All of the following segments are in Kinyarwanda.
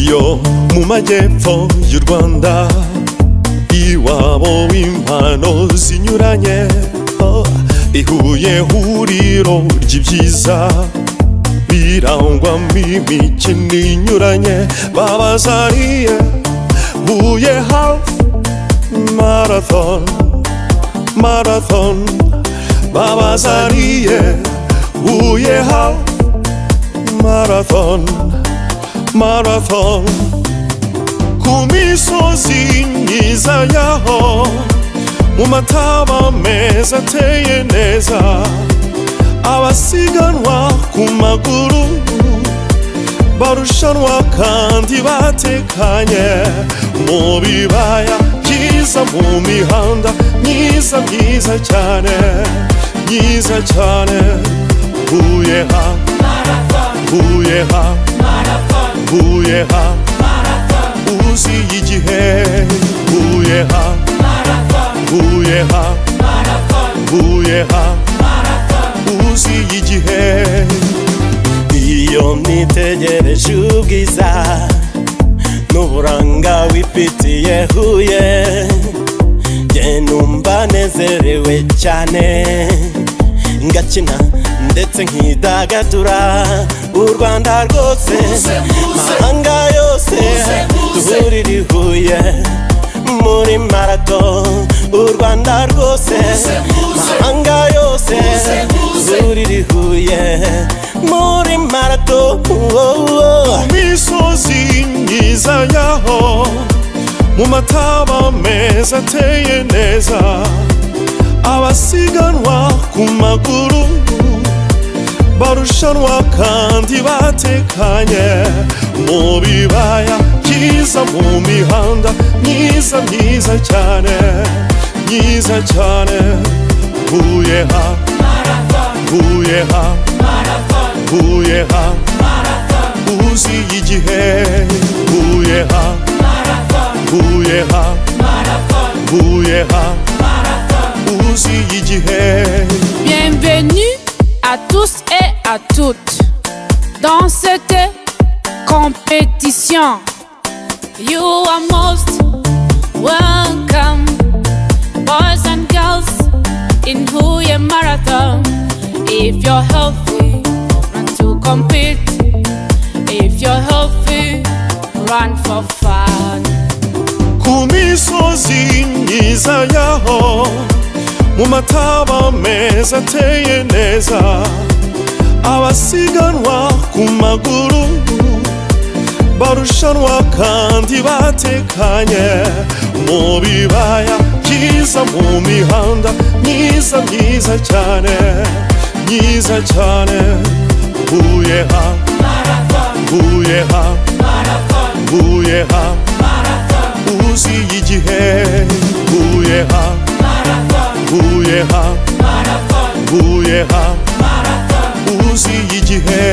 yo mu majyepfo y'u rwanda iwabo w'impano zinyuranye oh, ihuye huriro ry'ibyiza birangwamo imikino inyuranye babazaniye huye hafi marathon marathon babazaniye huye hafi marathon marathon ku misozi myiza yaho mu mataba meza ateye neza abasiganwa ku maguru barushanwa kandi batekanye mu bibaya byiza mu mihanda myiza myiza cyane myiza cyane huye ha huye ha huye ha uzi igihe huye ha huye ha huye ha uzi igihe iyo nitegereje ubwiza n'uburanga wifitiye huye njye numva nezerewe cyane ngakina ndetse nkidagadura u rwanda rwose mahanga yose duhurira i huye muri marato u rwanda rwose mahanga yose duhurira i huye muri marato ku misozi myiza yaho mu mataba meza ateye neza abasiganwa ku maguru barushanwa kandi batekanye mu bibaya byiza mu mihanda myiza myiza cyane myiza cyane huye ha huye ha huye ha uzi igihe huye ha huye ha huye ha uzi igihe Bienvenue à tous et à toutes dans cette compétition. You are most welcome, boys and girls, in Huye Marathon. If you're healthy, run to compete. If you're healthy, run for fun. ku misozi myiza yaho mu mataba meza ateye neza abasiganwa ku maguru barushanwa kandi batekanye mu bibaya byiza mu mihanda myiza myiza cyane myiza cyane huye ha huye ha huye ha uzi igihe huye ha huye ha huye ha uzi igihe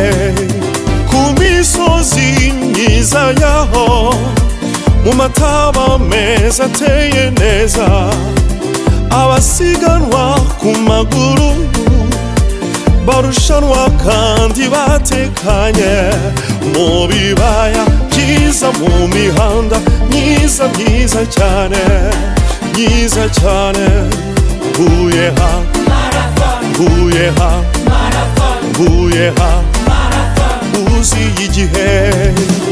ku misozi myiza yaho mu mataba meza ateye neza abasiganwa ku maguru barushanwa kandi batekanye mu bibaya byiza mu mihanda myiza myiza cyane myiza cyane huye ha huye ha huye ha uzi igihe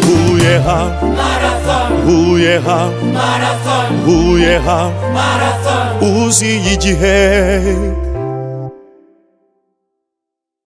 huye ha huye ha huye ha uzi igihe